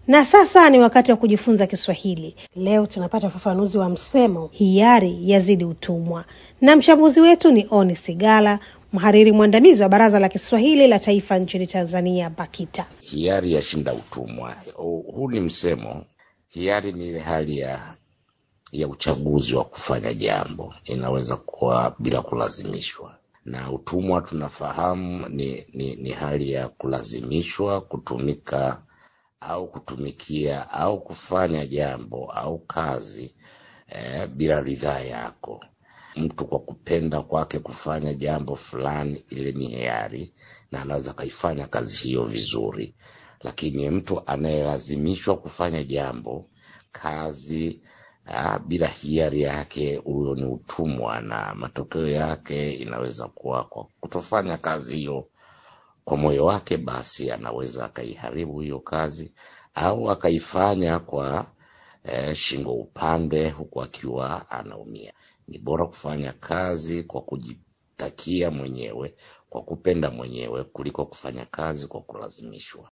Na sasa ni wakati wa kujifunza Kiswahili. Leo tunapata ufafanuzi wa msemo hiari yazidi utumwa, na mchambuzi wetu ni Oni Sigala, mhariri mwandamizi wa Baraza la Kiswahili la Taifa nchini Tanzania, BAKITA. Hiari yashinda utumwa. Huu ni msemo. Hiari ni ile hali ya ya uchaguzi wa kufanya jambo, inaweza kuwa bila kulazimishwa, na utumwa tunafahamu ni, ni, ni hali ya kulazimishwa kutumika au kutumikia au kufanya jambo au kazi eh, bila ridhaa yako. Mtu kwa kupenda kwake kufanya jambo fulani, ile ni hiari na anaweza akaifanya kazi hiyo vizuri, lakini mtu anayelazimishwa kufanya jambo kazi Ah, bila hiari yake, huyo ni utumwa, na matokeo yake inaweza kuwa kwa kutofanya kazi hiyo kwa moyo wake, basi anaweza akaiharibu hiyo kazi au akaifanya kwa eh, shingo upande, huku akiwa anaumia. Ni bora kufanya kazi kwa kujitakia mwenyewe, kwa kupenda mwenyewe, kuliko kufanya kazi kwa kulazimishwa.